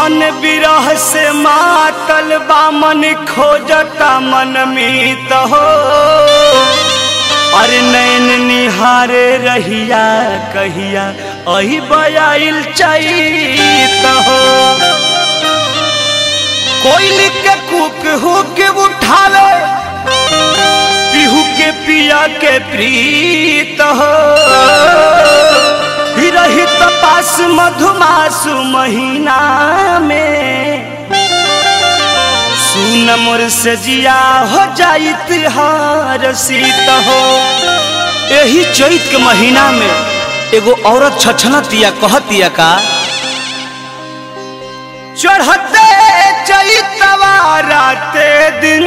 मन विरह से मातल बामन खोजता मन मीत हो अरे नैन निहारे रहिया कहिया अही बयाइल चैत हो कोयली के कुक हुक उठावे पिहू के पिया के प्रीत हो रहित पास मधुमासु महीना में सुन मोर से जिया हो जाइत हर सीत हो यही चैत के महीना में एगो औरत छछनतिया कहतिया का चढ़ते चैतवा राते दिन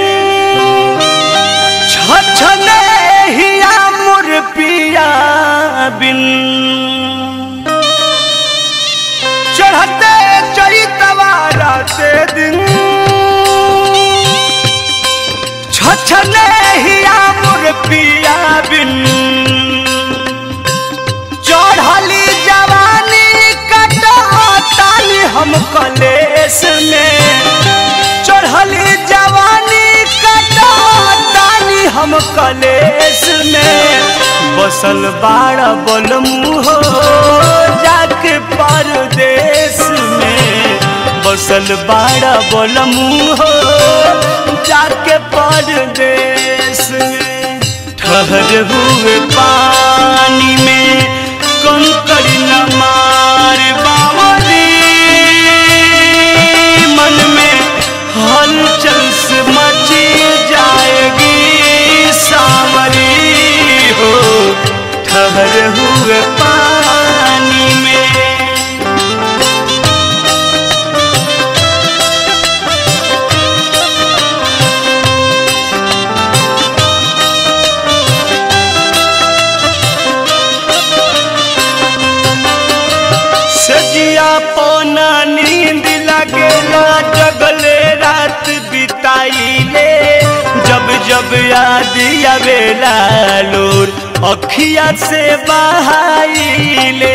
छछने हिया मोर पिया बिन चढ़ते चैतवा राते दिन छछने हिया मोर पिया बिन चढ़ली जवानी कटाताली हम कलेस में चढ़ली जवानी कटाताली हम कलेस में बसल बाड़ा बोल मुहो जाके परदेश में बसल बाड़ा बोल मुहो जाके परदेश में ठहर हुए पानी में कंकड़ न मार बावरी मन में हलचल से मची जाएगी सावरी हो ठहर हुए पानी में सजिया पौना नींद लगेला जगले रात बिताइले जब जब याद आवेला लोर अखिया से बहाइले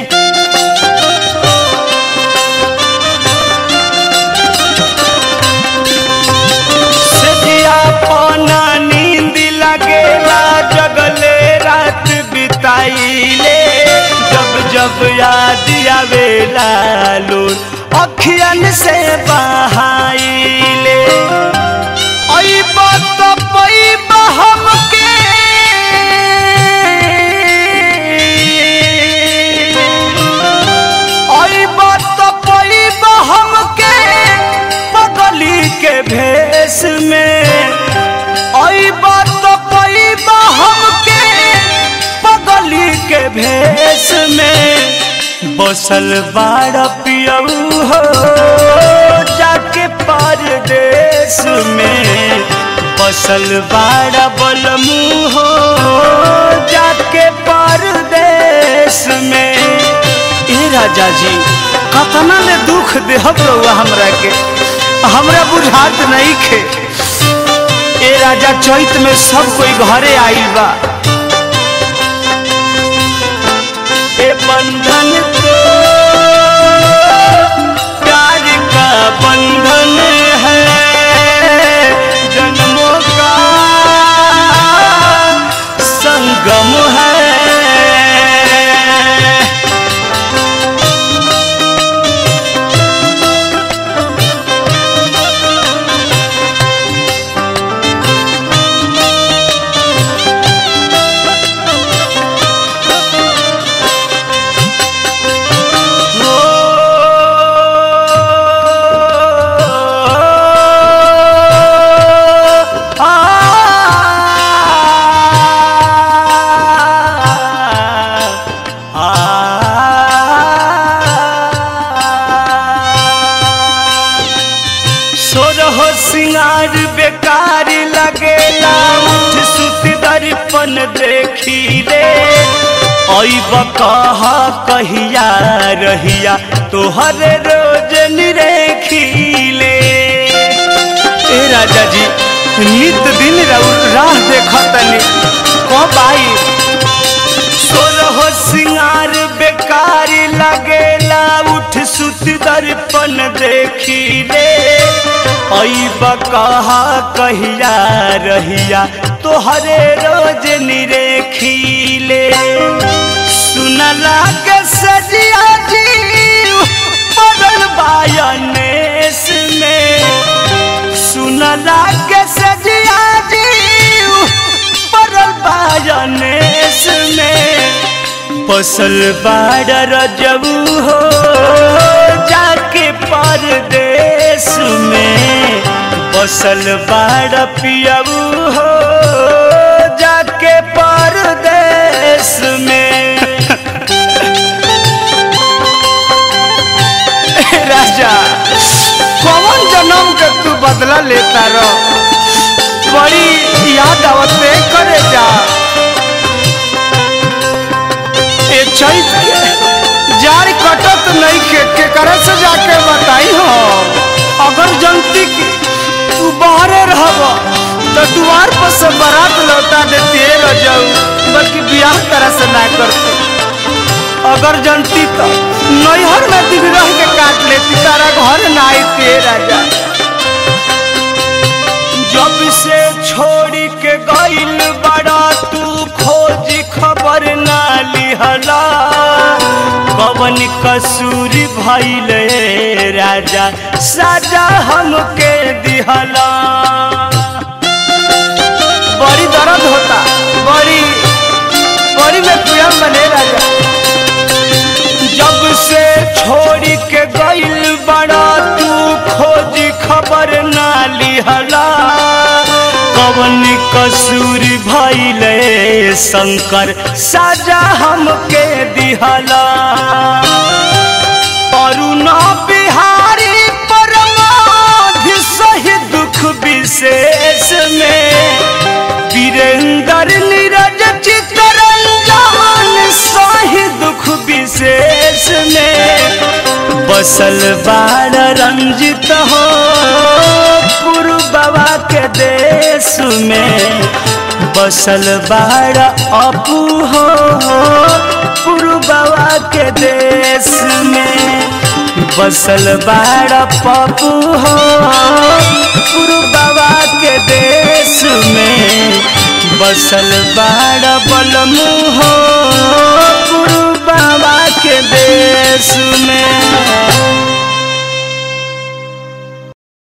सजिया पौना नींद लगेला जगले रात बिताइले जब जब याद आवेला लोर अखियन से बहाइले अइब तो पइब हमके अइब तो पइब हमके पगली के भेष में अइब तो पइब हमके पगली के भेष में बसल बाड़ पियऊ हो जाके परदेश में बसल बाड़ बलमू हो जाके परदेश में ए राजा जी कतना ले दुख देहब रहुआ हमरा के हमरा बुझात नहीं खे ए राजा चैत में सब कोई घरे आइल बा ए बंधन तो प्यार का बंधन है जन्मों का संगम है सोरहो सिंगार बेकार लगेला उठ सुत दर्पण देखी रे ऐब कहा कहिया रहिया तोहर रोज निरेखीले ए राजा जी नित दिन राह देखतनी कब आई सोरहो सिंगार बेकार लगेला उठ सुत सुत दर्पण देखी ले ऐब कहा कहिया रहिया तोहरे रोज निरेखीले सुनला के सजिया जी पड़ल बायनेस में सुनला के सजिया जी पड़ल बायनेस में फसल बाड़ रजबू हो जाके परदेश में फसल बाड़ पियबू हो जाके परदेश में राजा कौन जन्म के तू बदला लेता रह बड़ी याद आवते करे जा ए चैत के जार कटत नहीं के के करे से जाके बताई हो अगर जनती की तू बाहरे रहब तो द्वार पर से बारात लौटा देती रह जाऊ बल्कि ब्याह तरह से ना करती अगर जनती तो नैहर में दिन रह के काट लेती तारा घर ना आती राजा जब से छोड़ी के गइल बड़ा तू खोज खबर ना लिहला कवन कसूर भइल राजा साजा हमके दिहला बड़ी दर्द होता बड़ी बड़ी में प्रियम बने राजा जब से छोड़ी के गइल बड़ा तू खोज खबर ना लिहला कवन कसूर भइले शंकर साजा हमके दिहला अरुणा बिहारी परमाधि सही दुख विशेष में वीरेंद्र नीरज चितरंजन सही दुख विशेष में बसल बार रंजित हो गुरु बाबा के देश में बसल बार अपू हो गुरु बाबा के देश में बसल बार पप्पू हो गुरु बाबा के देश में बसल बार बलमू हो